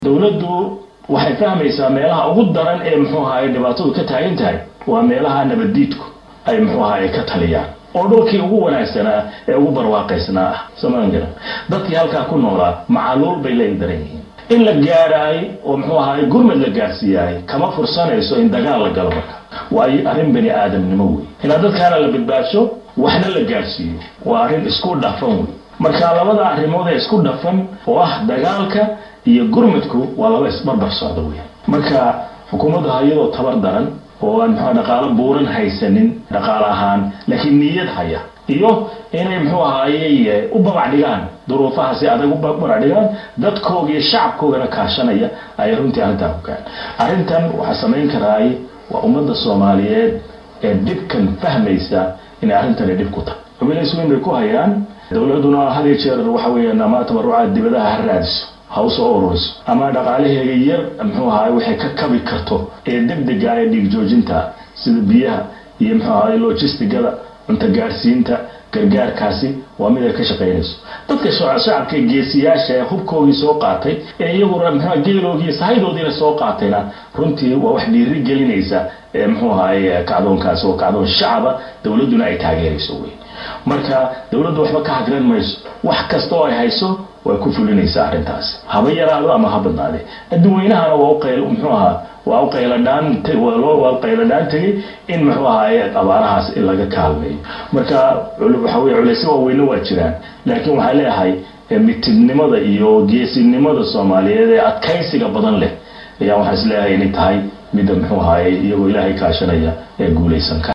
dowladdu waxay fahmaysaa meelaha ugu daran ee muxuu ahaye dhibaatadu ka taagan tahay waa meelaha nabaddiidku ay muxuu ahaye ka taliyaan oo dhulkii ugu wanaagsanaa ee ugu barwaaqaysnaa ah somaangara dadkii halkaa ku noolaa macaluul bay la daran yihiin in la gaadhaay oo muxuu ahaye gurmad la gaadhsiiyaay kama fursanayso in dagaal la galo marka waayo arrin bani aadamnimo wey inaad dadkaana la badbaadsho waxna la gaadhsiiyo waa arrin isku dhafan wey marka labada arrimood ee isku dhafan oo ah dagaalka iyo gurmadku waa laba isbarbar socda wey marka xukuumadda iyadoo tabar daran oo aan mxua dhaqaalo buuran haysanin dhaqaale ahaan laakiin niyad haya iyo inay muxuu ahaaye u babac dhigaan duruufaha si adag u babac dhigaan dadkooga iyo shacabkoogana kaashanaya ayay runtii arrintaa ku kaan arrintan waxaa samayn karaay waa ummadda soomaaliyeed ee dhibkan fahmaysa inay arrintani dhib ku tahay cubilays weyn bay ku hayaan dowladuna had iyo jeer waxa weeyaan ama tabarucaad dibadaha ha raadiso ha usoo ururiso ama dhaqaalaheega yar muxuu ahaay waxay ka kabi karto ee degdega ee dhiig joojinta sida biyaha iyo muxuu ahaay logistigada cunto gaadhsiinta gargaarkaasi waa mid ay ka shaqaynayso dadka shacabka geesiyaasha ee hubkoogii soo qaatay ee iyaguna mxua geeloogii sahaydoodiina soo qaatayna runtii waa wax dhiiri gelinaysa ee muxuu ahaay kacdoonkaasi oo kacdoon shacaba dowladduna ay taageerayso wey marka dowladdu waxba ka hagran mayso wax kasta oo ay hayso way ku fulinaysaa arrintaasi haba yaraado ama ha badnaade adduunweynahana waa uqayl muxuu ahaa waa u qayladhaan waa qayladhaan tegay in muxuu ahaaye abaarahaas in laga kaalmeeyo marka waxa weye culaysyo waaweyne waa jiraan laakiin waxaa leeyahay mitidnimada iyo geesinimada soomaaliyeed ee adkaysiga badan leh ayaa waxaa is leeyahay inay tahay midda muxuu ahaaye iyagoo ilaahay kaashanaya ee guulaysan ka